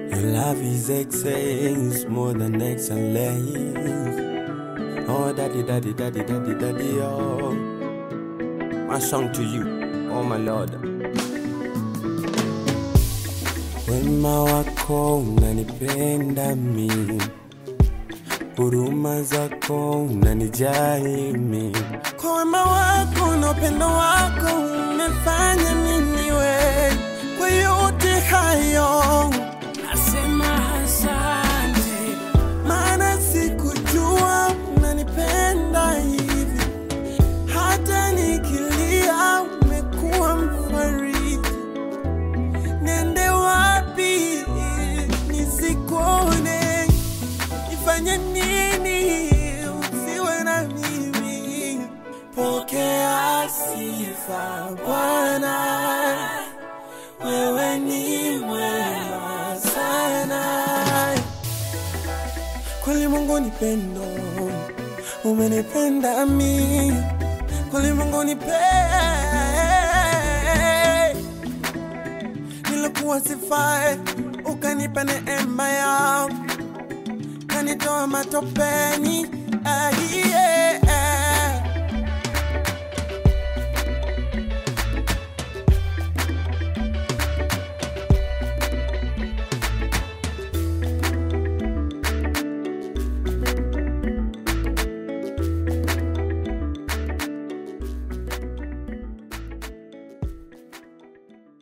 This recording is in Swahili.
Your love is excellence more than excellence. Oh, daddy, daddy, daddy, daddy, daddy, oh. My song to you, oh my Lord. Wema wako unanipenda mimi, huruma zako unanijali mimi. Kwa wema wako na upendo wako umefanya mimi niwe kwa yote hayo Nasema asante, maana sikujua unanipenda hivi, hata nikilia umekuwa mfariji. Nende wapi nisikuone? Nifanye nini usiwe na mimi? Pokea sifa Bwana, wewe ni mwema sana. Kweli Mungu ni pendo, umenipenda mi. Kweli Mungu ni pe nilikuwa sifai, ukanipa neema yako, kanitoa matopeni